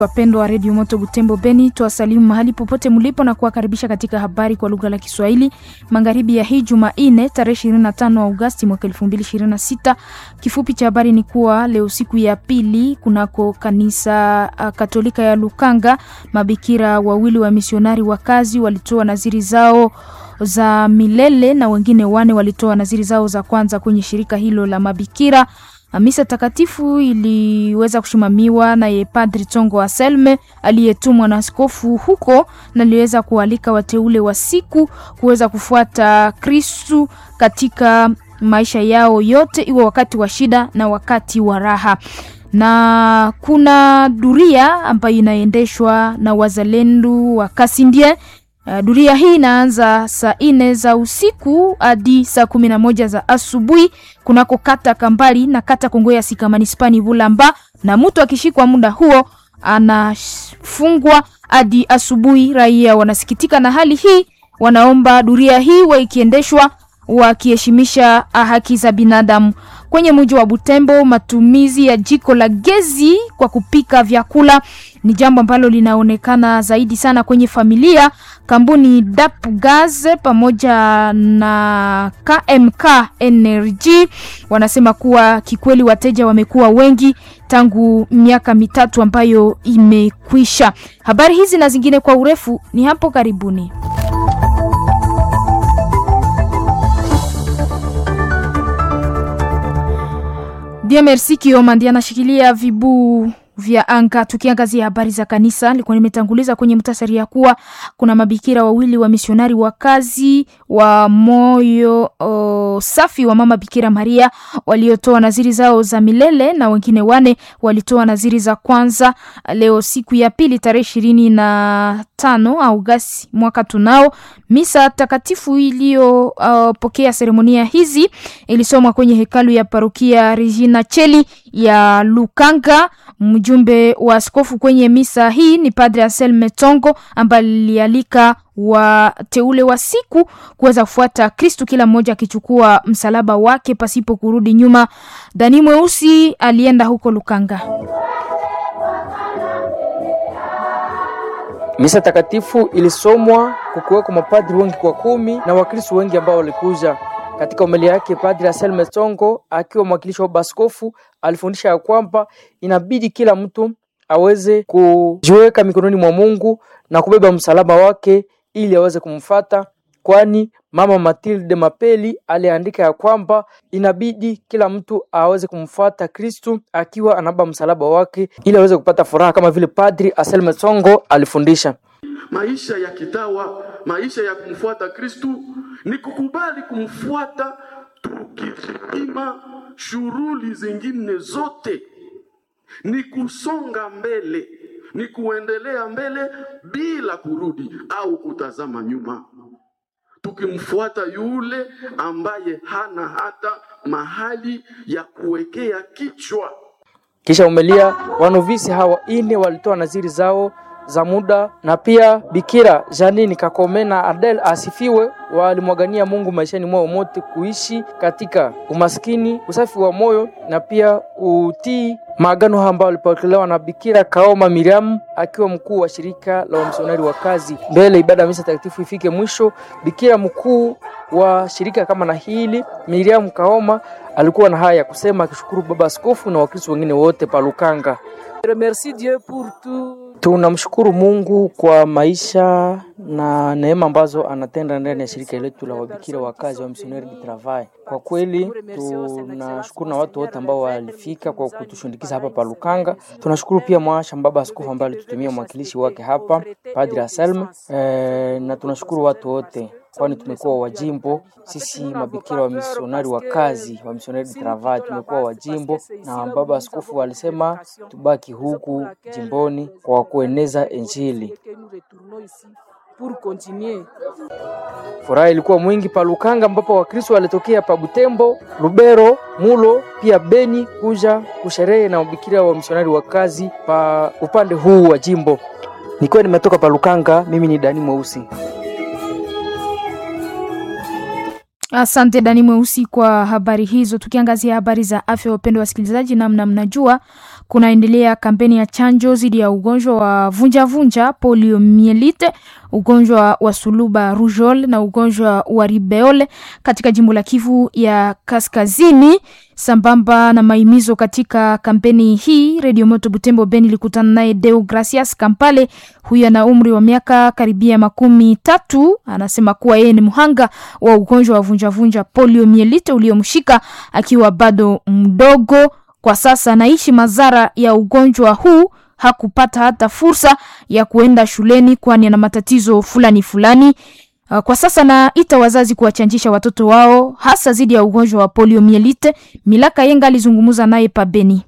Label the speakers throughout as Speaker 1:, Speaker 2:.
Speaker 1: Wapendwa wa redio Moto Butembo Beni, twasalimu mahali popote mlipo na kuwakaribisha katika habari kwa lugha la Kiswahili magharibi ya hii Jumanne tarehe 25 Agosti mwaka 2026. Kifupi cha habari ni kuwa leo siku ya pili kunako kanisa uh, Katolika ya Lukanga, mabikira wawili wa misionari wa kazi walitoa naziri zao za milele na wengine wane walitoa naziri zao za kwanza kwenye shirika hilo la mabikira. Misa takatifu iliweza kusimamiwa naye Padri Tongo Anselme aliyetumwa na askofu huko, na aliweza kualika wateule wa siku kuweza kufuata Kristu katika maisha yao yote, iwe wakati wa shida na wakati wa raha. Na kuna duria ambayo inaendeshwa na wazalendo wa Kasindie. Uh, duria hii inaanza saa nne za usiku hadi saa kumi na moja za asubuhi kunako kata Kambali na kata Kongo ya Sika manispani Bulamba, na mtu akishikwa muda huo anafungwa hadi asubuhi. Raia wanasikitika na hali hii, wanaomba duria hii wa ikiendeshwa wakiheshimisha haki za binadamu. Kwenye mji wa Butembo, matumizi ya jiko la gezi kwa kupika vyakula ni jambo ambalo linaonekana zaidi sana kwenye familia. Kampuni DAP Gas pamoja na KMK Energy wanasema kuwa kikweli wateja wamekuwa wengi tangu miaka mitatu ambayo imekwisha. Habari hizi na zingine kwa urefu ni hapo karibuni. Dia Merci Kioma ndiye anashikilia vibu vya anga. Tukiangazia habari za kanisa, nilikuwa nimetanguliza kwenye mtasari ya kuwa kuna mabikira wawili wa misionari wa kazi wa moyo o, safi wa mama Bikira Maria waliotoa naziri zao za milele na wengine wane walitoa naziri za kwanza leo siku ya pili tarehe ishirini na tano Agosti mwaka tunao. Misa takatifu iliyopokea uh, seremonia hizi ilisomwa kwenye hekalu ya parokia Regina Cheli ya Lukanga. Mjumbe wa askofu kwenye misa hii ni Padre Anselme Tongo ambaye alialika wateule wa siku kuweza kufuata Kristu, kila mmoja akichukua msalaba wake pasipo kurudi nyuma. Dani Mweusi alienda huko Lukanga.
Speaker 2: Misa takatifu ilisomwa kukiweko mapadri wengi kwa kumi na wakristo wengi ambao walikuja. Katika homilia yake Padri Anselme Tongo akiwa mwakilishi wa baskofu alifundisha ya kwamba inabidi kila mtu aweze kujiweka mikononi mwa Mungu na kubeba msalaba wake ili aweze kumfata, kwani Mama Matilde Mapeli aliandika ya kwamba inabidi kila mtu aweze kumfuata Kristu akiwa anabeba msalaba wake ili aweze kupata furaha kama vile Padri Anselme Tongo alifundisha.
Speaker 3: Maisha ya kitawa, maisha ya kumfuata Kristu ni kukubali kumfuata tukizima shughuli zingine zote, ni kusonga mbele, ni kuendelea mbele bila kurudi au kutazama nyuma, tukimfuata yule ambaye hana hata mahali ya kuwekea kichwa.
Speaker 2: Kisha umelia wanovisi hawa ine walitoa naziri zao za muda na pia Bikira Janini Kakome na Adel asifiwe walimwagania Mungu maishani mwao mote kuishi katika umaskini, usafi wa moyo na pia utii maagano ambao walipokelewa na Bikira Kaoma Miriam akiwa mkuu wa shirika la wamisionari wa kazi. Mbele ibada ya misa takatifu ifike mwisho, Bikira mkuu wa shirika kama na hili Miriam Kaoma alikuwa na haya ya kusema akishukuru baba askofu na wakristo wengine wote pa Lukanga.
Speaker 4: Merci Dieu pour tout.
Speaker 2: Tunamshukuru Mungu kwa maisha na neema ambazo anatenda ndani ya shirika letu la wabikira wa kazi wa Missionnaire du Travail. Kwa kweli tunashukuru na watu wote ambao walifika kwa kutushundikiza hapa pa Lukanga. Tunashukuru pia mwasha baba askofu ambaye alitutumia mwakilishi wake hapa Padre Anselme e, na tunashukuru watu wote kwani tumekuwa wajimbo sisi mabikira wa misionari wa kazi wa Missionnaire du Travail, tumekuwa wajimbo na baba askofu alisema tubaki huku jimboni kwa kueneza Injili. Furaha ilikuwa mwingi pa Lukanga, ambapo Wakristo walitokea pa Butembo, Lubero, Mulo pia Beni kuja kusherehe na mabikira wa misionari wa kazi pa upande huu wa jimbo. Nikiwa nimetoka pa Lukanga, mimi ni Dani Mweusi.
Speaker 1: Asante Dani Mweusi kwa habari hizo. Tukiangazia habari za afya, wapendwa wasikilizaji, namna mnajua kunaendelea kampeni ya chanjo dhidi ya ugonjwa wa vunjavunja poliomielite, ugonjwa wa suluba rujol na ugonjwa wa ribeole katika jimbo la Kivu ya Kaskazini. Sambamba na maimizo katika kampeni hii, Radio Moto Butembo Beni ilikutana naye Deo Gracias Kampale. Huyu ana umri wa miaka karibia makumi tatu. Anasema kuwa yeye ni mhanga wa ugonjwa wa vunjavunja poliomielite uliomshika akiwa bado mdogo. Kwa sasa anaishi madhara ya ugonjwa huu. Hakupata hata fursa ya kuenda shuleni, kwani ana matatizo fulani fulani. Uh, Kwa sasa naita wazazi kuwachanjisha watoto wao hasa dhidi ya ugonjwa wa poliomielite. Milaka Yenga alizungumza naye pabeni.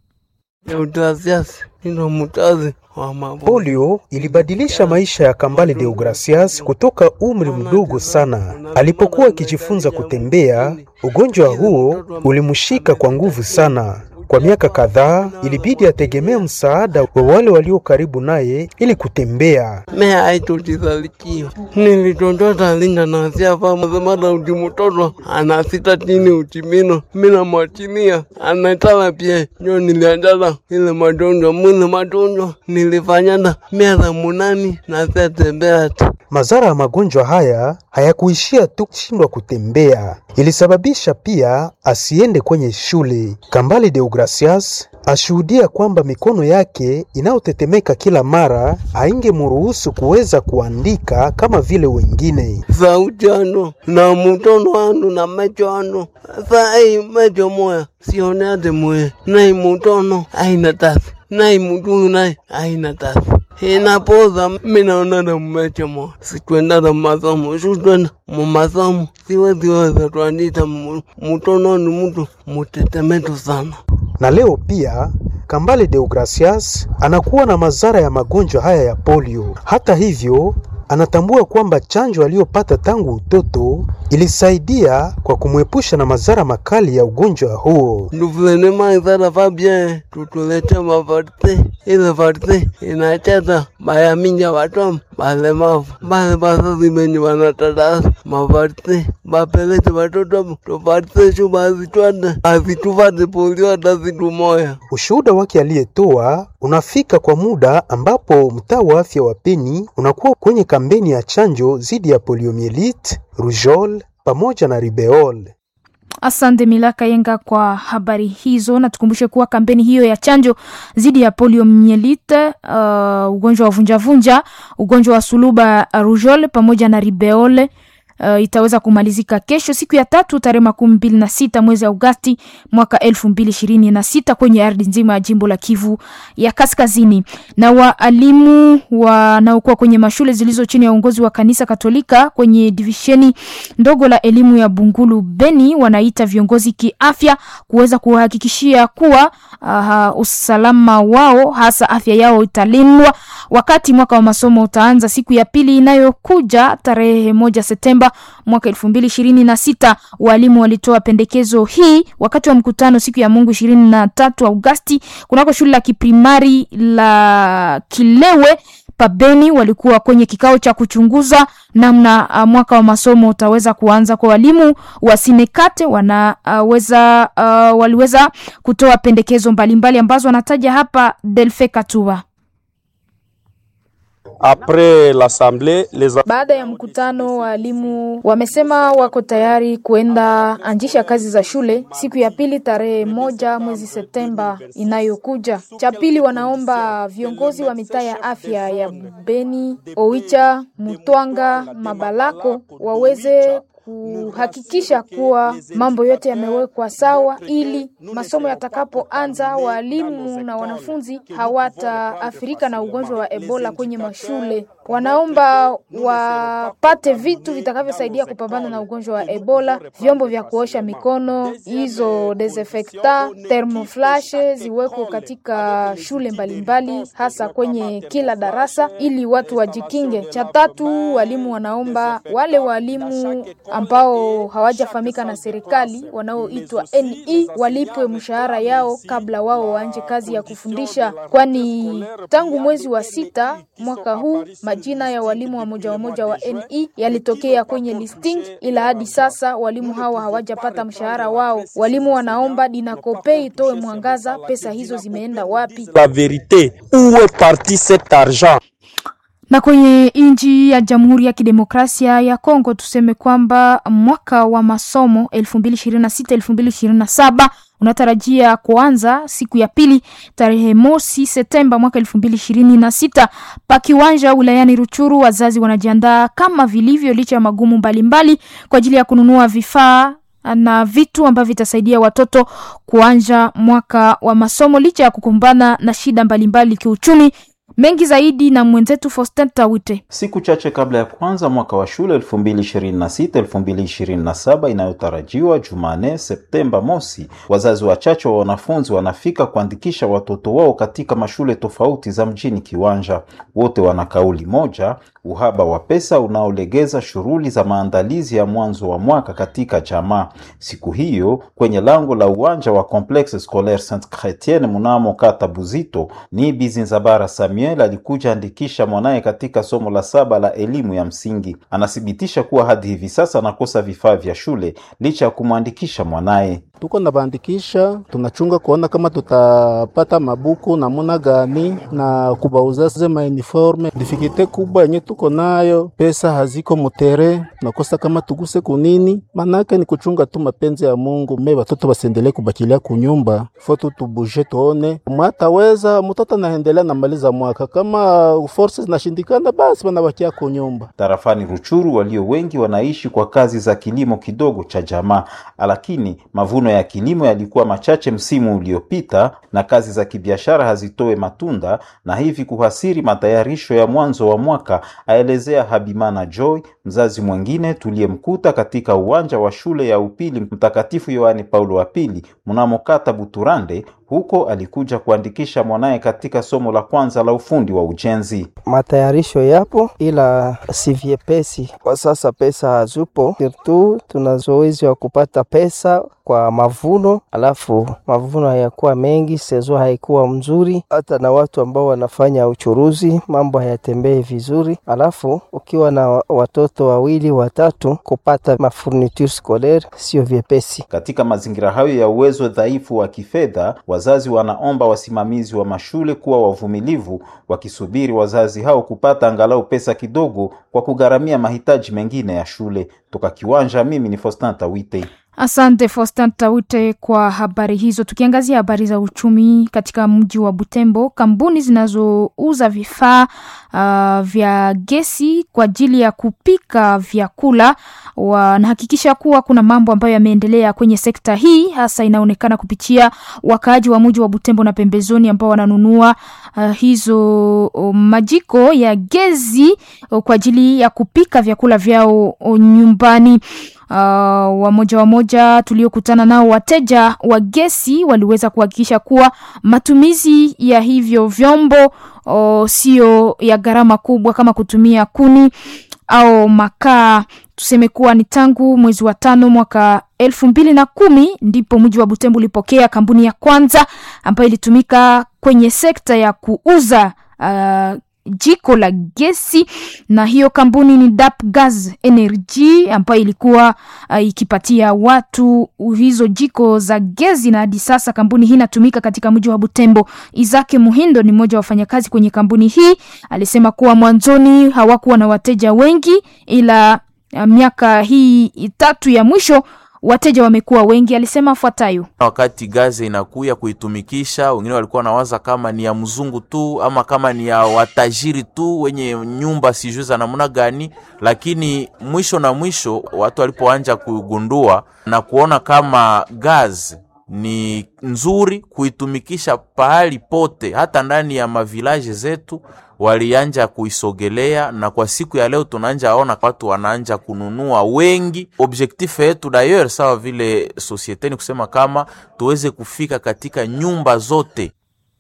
Speaker 5: Deogracias ndio mtazi wa mapo.
Speaker 6: Polio ilibadilisha maisha ya Kambale Deogracias kutoka umri mdogo sana. Alipokuwa akijifunza kutembea, ugonjwa huo ulimshika kwa nguvu sana. Kwa miaka kadhaa ilibidi ategemee msaada wa wale walio karibu naye ili kutembea.
Speaker 5: Mea aitotizalikiwa nilitondota linda nasia pamazemada uti mtoto anasita chini utimino mina mwachilia anatala pia njo nilianjala ile madonjwa mwile madonjwa nilifanyana miaka munani nasetembea tu
Speaker 6: Madhara ya magonjwa haya hayakuishia tu kushindwa kutembea, ilisababisha pia asiende kwenye shule. Kambale Deogracias ashuhudia kwamba mikono yake inayotetemeka kila mara haingemruhusu kuweza kuandika kama vile wengine.
Speaker 5: sauti ano na mutono ano na mecho ano sai mecho moya sioneate moya nai mutono aina tasi nai mutulu nai aina tasi inapoza minaonana mmecho moya sitwendata mumasomo sutwenda mumasomo siweziweza twandita mu- mutono ni mutu mutetemetu sana
Speaker 6: Na leo pia Kambale Deogracias anakuwa na madhara ya magonjwa haya ya polio. Hata hivyo, anatambua kwamba chanjo aliyopata tangu utoto ilisaidia kwa kumwepusha na madhara makali ya ugonjwa huo.
Speaker 5: nduvulene maizara fabie tutulete mavarte ile varte inacheza bayaminja vatom balemavu bale bazazi benye vanatadasa mavarte bapelete vatoto tuvarte shu bazitwade azituvate polio hata zitu moya
Speaker 6: Ushuhuda wake aliyetoa unafika kwa muda ambapo mtaa wa afya wa Beni unakuwa kwenye kampeni ya chanjo dhidi ya poliomielite, rujol pamoja na ribeol.
Speaker 1: Asante Milaka Yenga kwa habari hizo, na tukumbushe kuwa kampeni hiyo ya chanjo dhidi ya poliomielite, uh, ugonjwa wa vunjavunja, ugonjwa wa suluba rujol pamoja na ribeole uh, itaweza kumalizika kesho siku ya tatu tarehe makumi mbili na sita mwezi Agosti mwaka elfu mbili ishirini na sita kwenye ardhi nzima ya jimbo la Kivu ya Kaskazini. Na waalimu wanaokuwa kwenye mashule zilizo chini ya uongozi wa kanisa Katolika kwenye divisheni ndogo la elimu ya Bungulu Beni wanaita viongozi kiafya kuweza kuhakikishia kuwa uh, usalama wao hasa afya yao italindwa wakati mwaka wa masomo utaanza siku ya pili inayokuja tarehe moja Septemba mwaka elfu mbili ishirini na sita. Walimu walitoa pendekezo hii wakati wa mkutano siku ya Mungu ishirini na tatu Agosti kunako shule la kiprimari la Kilewe pabeni walikuwa kwenye kikao cha kuchunguza namna uh, mwaka wa masomo utaweza kuanza kwa walimu wa Sinekate wanaweza uh, waliweza kutoa pendekezo mbalimbali ambazo wanataja hapa Delfe Katuba.
Speaker 7: Après l'assemblée, les
Speaker 1: Baada ya mkutano, waalimu wamesema wako tayari kuenda anjisha kazi za shule siku ya pili tarehe moja mwezi Septemba inayokuja. Cha pili, wanaomba viongozi wa mitaa ya afya ya Beni, Oicha, Mutwanga, Mabalako waweze kuhakikisha kuwa mambo yote yamewekwa sawa ili masomo yatakapoanza walimu na wanafunzi hawataathirika na ugonjwa wa Ebola kwenye mashule. Wanaomba wapate vitu vitakavyosaidia kupambana na ugonjwa wa Ebola, vyombo vya kuosha mikono, hizo desinfecta, thermoflash ziwekwe katika shule mbalimbali mbali, hasa kwenye kila darasa ili watu wajikinge. Cha tatu, walimu wanaomba wale walimu ambao hawajafahamika na serikali wanaoitwa NE walipwe mshahara yao kabla wao waanje kazi ya kufundisha, kwani tangu mwezi wa sita mwaka huu majina ya walimu wa moja wa moja wa NE yalitokea kwenye listing, ila hadi sasa walimu hawa hawajapata mshahara wao. Walimu wanaomba Dinakope itoe mwangaza, pesa hizo zimeenda wapi?
Speaker 7: La vérité, où est parti cet argent
Speaker 1: Na kwenye nchi ya Jamhuri ya Kidemokrasia ya Kongo tuseme kwamba mwaka wa masomo 2026-2027 unatarajia kuanza siku ya pili tarehe mosi Septemba mwaka 2026 pa kiwanja wilayani Ruchuru. Wazazi wanajiandaa kama vilivyo, licha ya magumu mbalimbali kwa ajili ya kununua vifaa na vitu ambavyo vitasaidia watoto kuanja mwaka wa masomo licha ya kukumbana na shida mbalimbali kiuchumi. Mengi zaidi na mwenzetu Faustin Tawite.
Speaker 8: Siku chache kabla ya kuanza mwaka wa shule 2026-2027 inayotarajiwa Jumanne Septemba mosi, wazazi wachache wa wanafunzi wanafika kuandikisha watoto wao katika mashule tofauti za mjini Kiwanja. Wote wana kauli moja, uhaba wa pesa unaolegeza shughuli za maandalizi ya mwanzo wa mwaka katika jamaa. Siku hiyo kwenye lango la uwanja wa Complexe Scolaire Sainte Chrétienne mnamo kata Buzito, ni Bizinzabara Samuel alikuja andikisha mwanaye katika somo la saba la elimu ya msingi. Anathibitisha kuwa hadi hivi sasa anakosa vifaa vya shule licha ya kumwandikisha mwanaye.
Speaker 9: tuko na bandikisha, tunachunga kuona kama tutapata mabuku namuna gani na kubauza zema uniforme. Difikite kubwa yenye tuko nayo, pesa haziko mutere, nakosa kama tuguse kunini, manake ni kuchunga tu mapenzi ya Mungu. Me watoto basiendelee kubakilia kunyumba, foto tubuje, tuone mwataweza mtoto anaendelea namaliza mwaka, kama forces zinashindikana, basi wanabakia kunyumba.
Speaker 8: Tarafani Ruchuru walio wengi wanaishi kwa kazi za kilimo kidogo cha jamaa, lakini mavuno ya kilimo yalikuwa machache msimu uliopita na kazi za kibiashara hazitoe matunda na hivi kuhasiri matayarisho ya mwanzo wa mwaka, aelezea Habimana Joy, mzazi mwingine tuliyemkuta katika uwanja wa shule ya upili Mtakatifu Yohane Paulo wa pili mnamo kata Buturande. Huko alikuja kuandikisha mwanaye katika somo la kwanza la ufundi wa ujenzi.
Speaker 10: Matayarisho yapo ila si vyepesi kwa sasa, pesa hazupo, sirtu tuna zoezi wa kupata pesa kwa mavuno, alafu mavuno hayakuwa mengi, sezo haikuwa mzuri, hata na watu ambao wanafanya uchuruzi mambo hayatembei vizuri. Alafu ukiwa na watoto wawili watatu, kupata mafurniture scolaire sio vyepesi.
Speaker 8: Katika mazingira hayo ya uwezo dhaifu wa kifedha, wazazi wanaomba wasimamizi wa mashule kuwa wavumilivu, wakisubiri wazazi hao kupata angalau pesa kidogo kwa kugharamia mahitaji mengine ya shule. Toka Kiwanja, mimi ni Faustin Tawite.
Speaker 1: Asante Faustin Tawite kwa habari hizo. Tukiangazia habari za uchumi katika mji wa Butembo, kampuni zinazouza vifaa uh, vya gesi kwa ajili ya kupika vyakula wanahakikisha kuwa kuna mambo ambayo yameendelea kwenye sekta hii, hasa inaonekana kupitia wakaaji wa mji wa Butembo na pembezoni ambao wananunua uh, hizo uh, majiko ya gesi uh, kwa ajili ya kupika vyakula vyao uh, nyumbani. Uh, wamoja wamoja tuliokutana nao wateja wa gesi waliweza kuhakikisha kuwa matumizi ya hivyo vyombo uh, sio ya gharama kubwa kama kutumia kuni au makaa. Tuseme kuwa ni tangu mwezi wa tano mwaka elfu mbili na kumi ndipo mji wa Butembo ulipokea kampuni ya kwanza ambayo ilitumika kwenye sekta ya kuuza uh, jiko la gesi na hiyo kampuni ni Dap Gas Energy ambayo ilikuwa uh, ikipatia watu hizo jiko za gesi, na hadi sasa kampuni hii inatumika katika mji wa Butembo. Izake Muhindo ni mmoja wa wafanyakazi kwenye kampuni hii, alisema kuwa mwanzoni hawakuwa na wateja wengi, ila uh, miaka hii tatu ya mwisho wateja wamekuwa wengi. Alisema afuatayo:
Speaker 11: wakati gaze inakuya kuitumikisha, wengine walikuwa nawaza kama ni ya mzungu tu ama kama ni ya watajiri tu wenye nyumba sijui za namna gani, lakini mwisho na mwisho watu walipoanja kugundua na kuona kama gazi ni nzuri kuitumikisha pahali pote, hata ndani ya mavilaje zetu walianja kuisogelea, na kwa siku ya leo tunaanja ona watu wanaanja kununua wengi. Objectif yetu d'ailleurs sawa vile societe ni kusema kama tuweze kufika katika nyumba zote.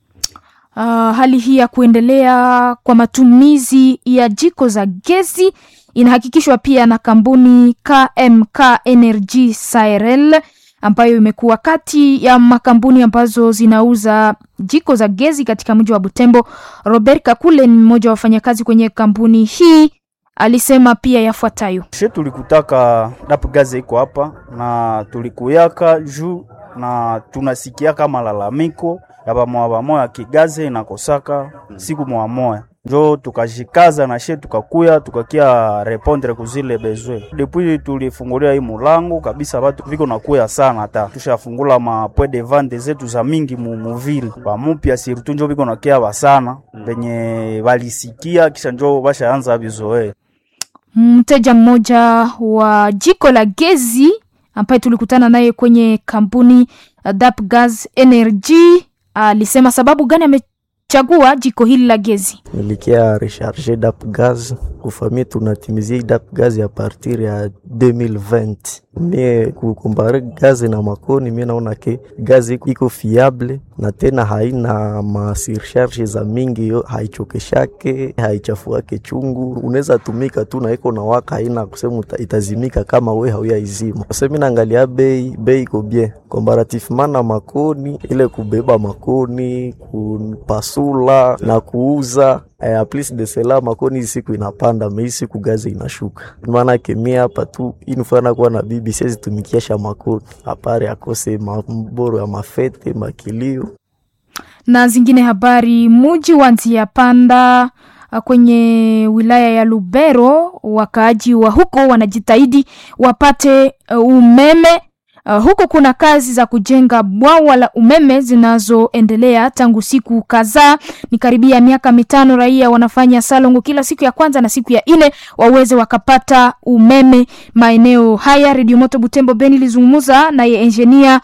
Speaker 1: Uh, hali hii ya kuendelea kwa matumizi ya jiko za gesi inahakikishwa pia na kampuni KMK Energy Sahel ambayo imekuwa kati ya makampuni ambazo zinauza jiko za gezi katika mji wa Butembo. Robert Kakule ni mmoja wa wafanyakazi kwenye kampuni hii, alisema pia yafuatayo:
Speaker 12: she tulikutaka dapu gazi iko hapa na tulikuyaka juu na tunasikiaka malalamiko ya bamoya bamoya kigaze inakosaka siku moya moya njo tukajikaza na she tukakuya tukakia repondre kuzile bezwe depuis tulifungulia hii mulango kabisa, batu viko nakuya sana, hata tushafungula ma point de vente zetu za mingi mu muvile bamupya surtout njo viko nakia basana venye balisikia kisha njo bashaanza bizoe.
Speaker 1: Mteja mmoja wa jiko la gezi ambaye tulikutana naye kwenye kampuni uh, Dap Gas Energy alisema sababu gani amechagua jiko hili la gezi.
Speaker 13: nilikia recharge dap gaz kufamia tunatimizia dap gaz ya partir ya 2020 mie kukumbare gazi na makoni mie naona ke gazi iko- iko fiable na tena haina masircharge za mingi yo haichokeshake haichafuake chungu unaweza tumika tu na iko na waka haina kusema uta- itazimika kama we hauyaizima sasa mi naangalia bei bei iko bien comparativement na makoni ile kubeba makoni kupasula na kuuza eh, plus de cela makoni hii siku inapanda mei siku gazi inashuka maana kemia hapa tu inufana kuwa na bibi siwezi tumikiasha makoni apare akose maboro ya mafete makilio
Speaker 1: na zingine habari. Muji wa Nzia Panda uh, kwenye wilaya ya Lubero, wakaaji wa huko wanajitahidi wapate uh, umeme. Uh, huko kuna kazi za kujenga bwawa la umeme zinazoendelea tangu siku kadhaa, ni karibia miaka mitano. Raia wanafanya salongo kila siku ya kwanza na siku ya nne waweze wakapata umeme maeneo haya. Redio Moto Butembo Beni ilizungumza naye engineer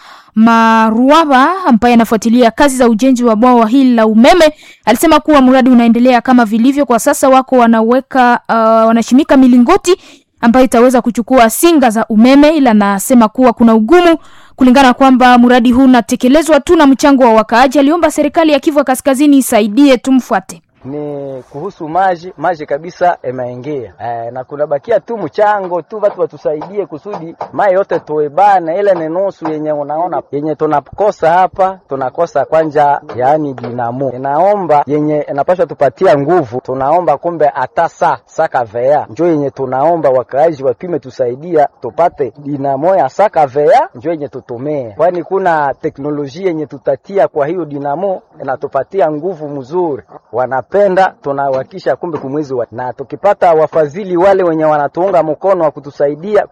Speaker 1: Maruaba ambaye anafuatilia kazi za ujenzi wa bwawa hili la umeme alisema kuwa mradi unaendelea kama vilivyo kwa sasa. Wako wanaweka uh, wanashimika milingoti ambayo itaweza kuchukua singa za umeme, ila nasema kuwa kuna ugumu kulingana kwamba mradi huu unatekelezwa tu na mchango wa wakaaji. Aliomba serikali ya Kivu Kaskazini isaidie. Tumfuate.
Speaker 14: ni kuhusu maji maji kabisa imeingia e, na kunabakia tu mchango tu, watu watusaidie kusudi mai yote tuebane. Ile ni nusu yenye unaona yenye tunakosa hapa, tunakosa kwanja, yaani dinamo. Inaomba yenye inapaswa tupatia nguvu, tunaomba kumbe hata sa saka vea njo yenye tunaomba wakaaji wapime tusaidia tupate dinamo ya saka vea njo yenye tutumie, kwani kuna teknolojia yenye tutatia kwa hiyo dinamo inatupatia nguvu mzuri wana penda tunawakisha kumbe kumwezi wa na tukipata wafadhili wale wenye wanatuunga mkono wa kutusaidia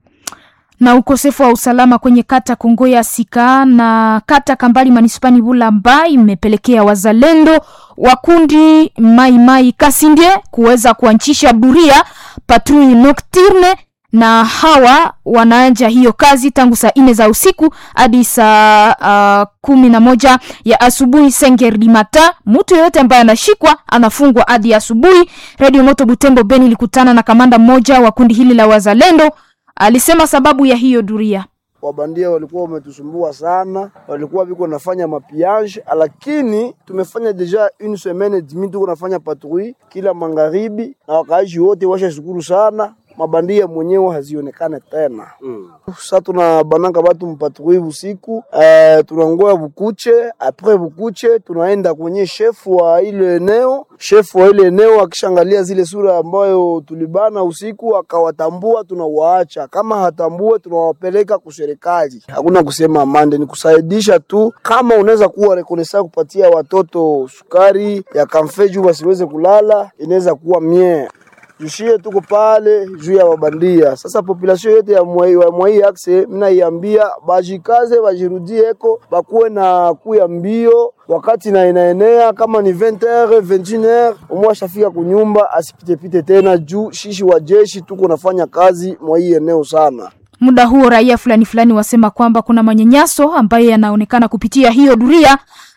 Speaker 1: na ukosefu wa usalama kwenye kata Kongoya Sika na kata Kambali manispani Bulamba imepelekea wazalendo wa kundi Mai Mai Kasindie kuweza kuanchisha buria patrui nocturne na hawa wanaanja hiyo kazi tangu saa nne za usiku hadi saa uh, kumi na moja ya asubuhi sengerdi mata. Mtu yeyote ambaye anashikwa anafungwa hadi asubuhi. Radio Moto Butembo Beni ilikutana na kamanda mmoja wa kundi hili la wazalendo, alisema sababu ya hiyo duria
Speaker 15: wabandia walikuwa wametusumbua sana, walikuwa viko nafanya mapiage, lakini tumefanya deja une semaine demi tuko nafanya patrui kila magharibi, na wakaaji wote washashukuru sana mabandia mwenyewe hazionekane tena mm. Sa tuna bananga batu mpatrui usiku eh, tunangoya bukuche apres bukuche tunaenda kwenye shefu wa ile eneo. Shefu wa ile eneo akishangalia zile sura ambayo tulibana usiku akawatambua, tunawaacha. Kama hatambue, tunawapeleka kuserikali. Hakuna kusema amande, ni kusaidisha tu. Kama unaweza kuwa rekonesa kupatia watoto sukari ya kamfe juu wasiweze kulala, inaweza kuwa mie jushie tuko pale juu ya wabandia. Sasa population yote ya mwai wa mwai akse, mina iambia bajikaze, bajirudieko, bakuwe na kuya mbio wakati na inaenea kama ni 20h 21h, umwe ashafika kunyumba asipitepite tena, juu shishi wa jeshi tuko nafanya kazi mwa hii eneo sana.
Speaker 1: Muda huo raia fulani fulani wasema kwamba kuna manyanyaso ambayo yanaonekana kupitia hiyo duria.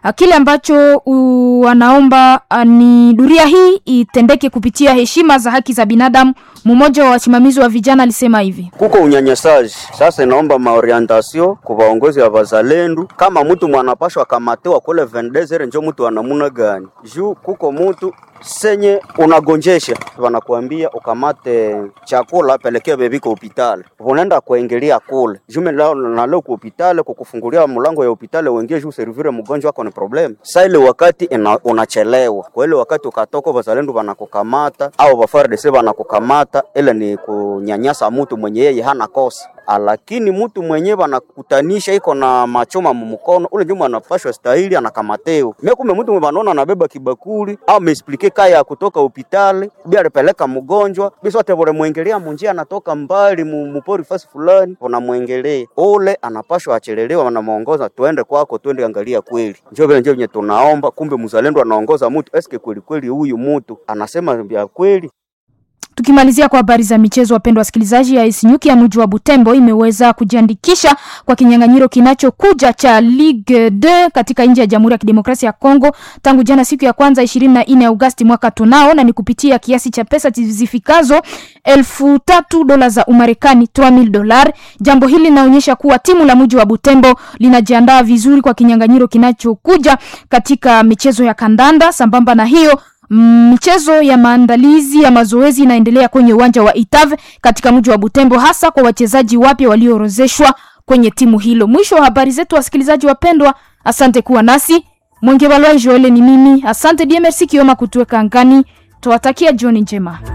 Speaker 1: uh, kile ambacho uh, wanaomba uh, ni duria hii itendeke kupitia heshima za haki za binadamu. Mmoja wa wasimamizi wa vijana alisema hivi:
Speaker 16: kuko unyanyasaji sasa, inaomba maorientasio kwa vaongozi ya vazalendu, kama mtu mwanapashwa kamatiwa kule vendezere, njo mtu anamuna gani juu kuko mtu senye unagonjesha wanakuambia ukamate chakula pelekea bebi kwa hospitali, unaenda kuingilia kule jume lao na leo kwa hospitali kukufungulia mlango ya hospitali uingie juu servire mgonjwa wako ni problem. Sasa ile wakati ina, unachelewa kwa ile wakati ukatoka, wazalendo wanakukamata au wafardese wanakukamata, ile ni kunyanyasa mtu mwenye yeye hana kosa lakini mtu mwenyewe anakutanisha iko na machoma mumukono ule njuma anapashwa stahili anakamateo mimi kumbe mtu mwana anabeba kibakuli au mesplike kaya kutoka hospitali bi alipeleka mgonjwa biso wote wale mwengelea munjia anatoka mbali mupori fasi fulani unamwengelea ule anapashwa achelelewa wanamuongoza tuende kwako twende angalia kweli njoo vile njoo tunaomba kumbe mzalendo anaongoza mtu eske kweli kweli huyu mtu anasema vya kweli
Speaker 1: Tukimalizia kwa habari za michezo, wapendwa wasikilizaji, AS Nyuki ya mji wa Butembo imeweza kujiandikisha kwa kinyang'anyiro kinachokuja cha Ligue 2 katika nchi ya Jamhuri ya Kidemokrasia ya Kongo tangu jana siku ya kwanza 24 Agosti mwaka tunao, na ni kupitia kiasi cha pesa zifikazo elfu tatu dola za Umarekani 3000 dolar. Jambo hili linaonyesha kuwa timu la mji wa Butembo linajiandaa vizuri kwa kinyang'anyiro kinachokuja katika michezo ya kandanda. Sambamba na hiyo michezo ya maandalizi ya mazoezi inaendelea kwenye uwanja wa Itave katika mji wa Butembo, hasa kwa wachezaji wapya walioorozeshwa kwenye timu hilo. Mwisho wa habari zetu, wasikilizaji wapendwa, asante kuwa nasi. Mwenge Balwa Joele ni mimi, asante DMRC Kioma kutuweka angani. Tuwatakia jioni njema.